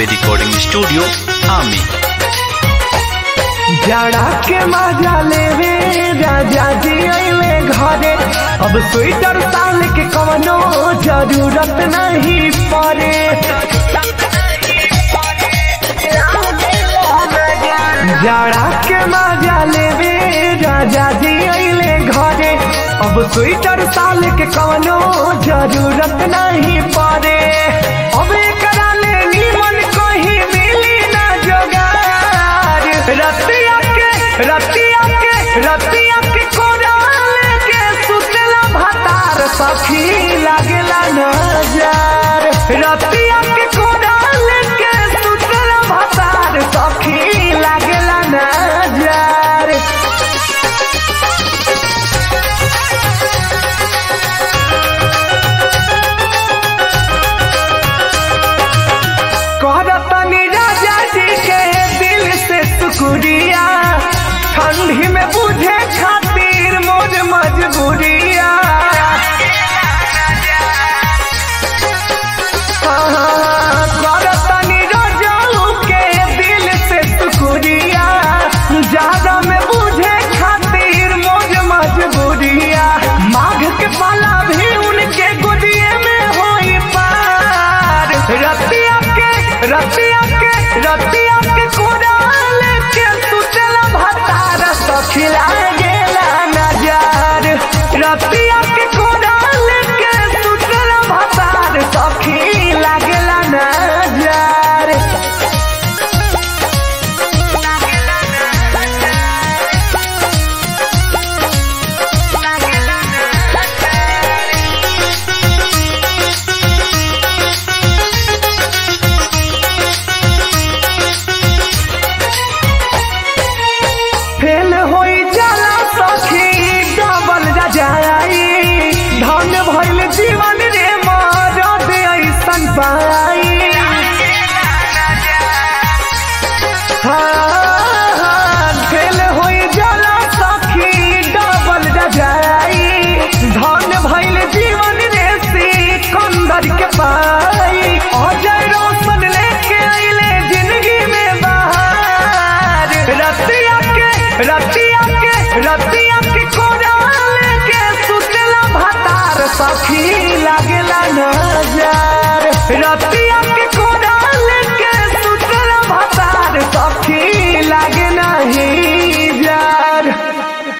Ambe Recording Studio, Ami. जाड़ा के मजा लेवे राजा जी अइले घरे अब स्वेटर साल के कवनो जरूरत नहीं पड़े जाड़ा के मजा लेवे राजा जी अइले घरे अब स्वेटर साल के कवनो जरूरत नहीं पड़े अब एकरा ले नीमन कहीं मिली ना जोगार रतिया के रतिया के रतिया के कोराल के सुतला भतार सखी लागेला नजर रतिया के कोराल के सुतला भतार सखी लागेला नजर कहतनी राजा जी के दिल से शुक्रिया ठंडी में बुझे खातिर मोर मजबूरिया हाँ, करतनी राजाऊ के दिल से शुक्रिया ज्यादा में बुझे खातिर मोर मजबूरिया माघ के पाला भी उनके गुदिये में होई पार रतिया के रतिया के रतिया के कोराल के सुतला भतार सखिला गेला नजर रतिया के कोराल के सुतला भतार सखिला गेला नजर फेल होई जाला सखी डबल रजाई धन भइल जीवन रे मरद ऐसन पाई हाँ, फेल होई जाला सखी डबल रजाई धन भइल जीवन रे सिकंदर के पाई अजय रोशन लेके आइले जिंदगी में बाहर रतिया के रतिया के रतिया के कोराल के सुतला भतार सखी लागेला नजर रतिया